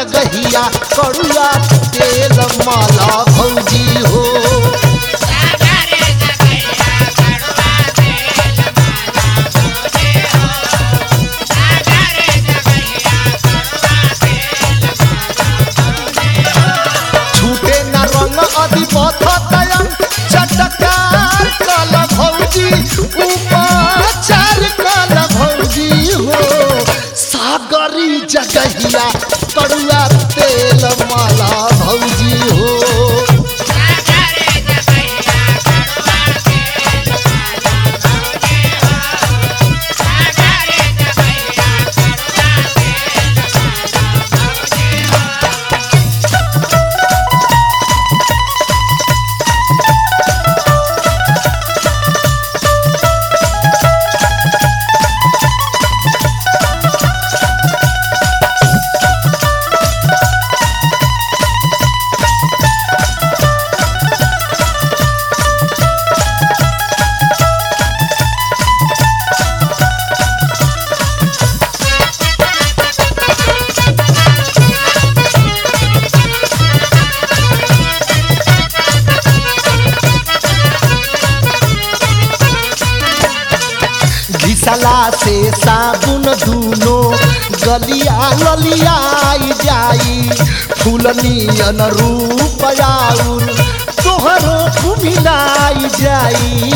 जगहिया कड़ुआ तेल माला भौजी हो छूटे न रंग अधिपथ तयम चटकार कल भौजी उपाचार कल भौजी हो सागरी जगहिया कड़ुआ तेल माला भौजी हो घिसला से साबुन दूनो गलिया ललियाई जाई फूलनियन रूप आउर तोहरो कुमिलाई जाई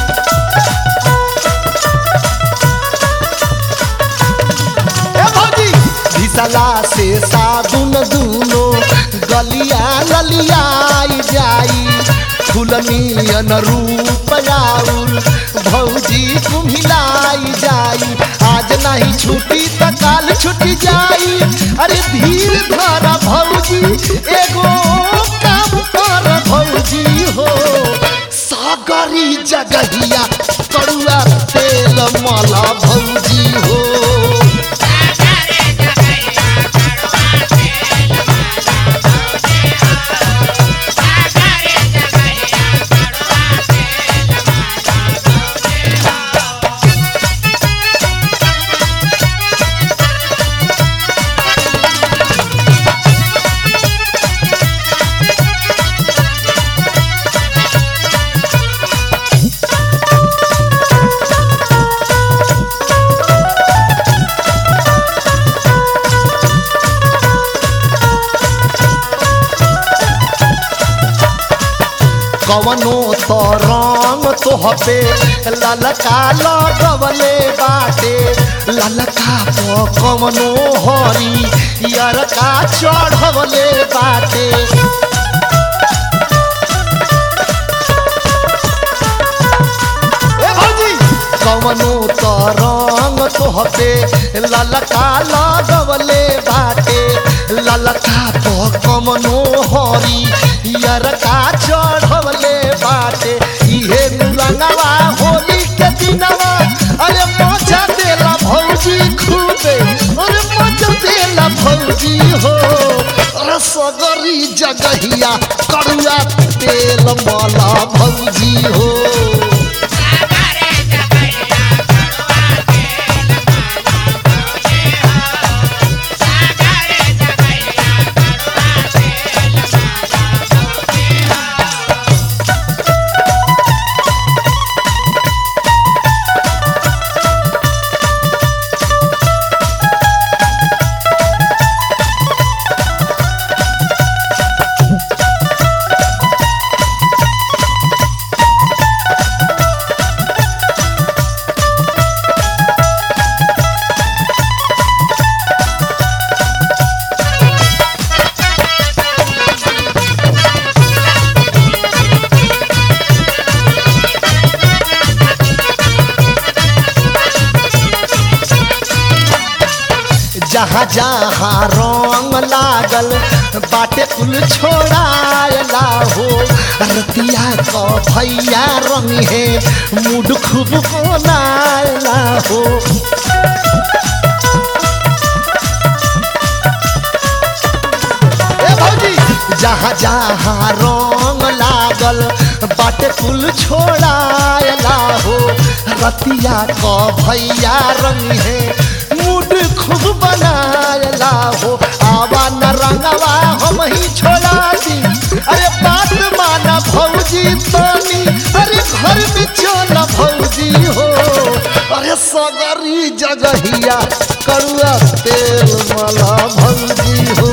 ए भौजी घिसला से साबुन दूनो गलिया ललियाई जाई फूलनियन रूप आउर भौजी कुम्हिलाई जाई आज नहीं छुट्टी त काल छुट्टी जाई अरे धीर धर भौजी एगो काम कर भौजी हो सागरी जगहिया कड़ुआ तेल माला भौजी हो कवनो तो रंग तोहपे ललका लगवले बाटे ललका तो कवनो हरी यरका चढ़वले बाटे ए भौजी कवनो तो रंग तोहपे ललका लगवले बाटे ललका तो कवनो हरी यरका चढ़वले बाटे इहे रंगवा होली के दिनवा अरे मजा देला भौजी खूबे अरे मजा देला भौजी हो रसगरी जगहिया कड़ुआ तेल माला भौजी हो जहाँ जहाँ रंग लागल बाटे कुल छोड़ायला हो रतिया क भैया रंग है मूड खूब बनायला हो ए भौजी जहाँ जहाँ रंग लागल बाटे कुल छोड़ायला हो रतिया क भैया रंग है मूड खूब बनायला हो आवा न रंगवा हम ही छोड़ा दी अरे बात माना भौजी तनी अरे घर में चल भौजी हो अरे सगरी जगहिया करुआ तेल मला भौजी हो